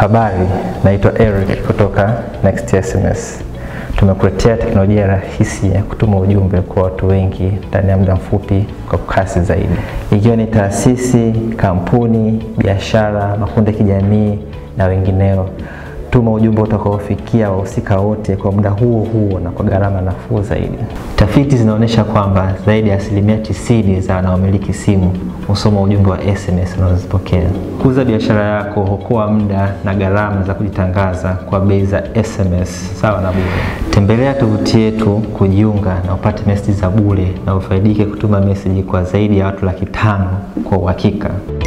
Habari, naitwa Eric kutoka Next SMS. Tumekuletea teknolojia rahisi ya kutuma ujumbe kwa watu wengi ndani ya muda mfupi kwa kasi zaidi, ikiwa ni taasisi, kampuni, biashara, makundi ya kijamii na wengineo. Tuma ujumbe utakaofikia wahusika wote kwa muda huo huo na kwa gharama nafuu zaidi. Tafiti zinaonyesha kwamba zaidi ya asilimia tisini za wanaomiliki simu husoma ujumbe wa SMS unazozipokea. Kuza biashara yako, huokoa muda na gharama za kujitangaza kwa bei za SMS sawa na bure. Tembelea tovuti yetu kujiunga na upate meseji za bure na ufaidike kutuma meseji kwa zaidi ya watu laki tano kwa uhakika.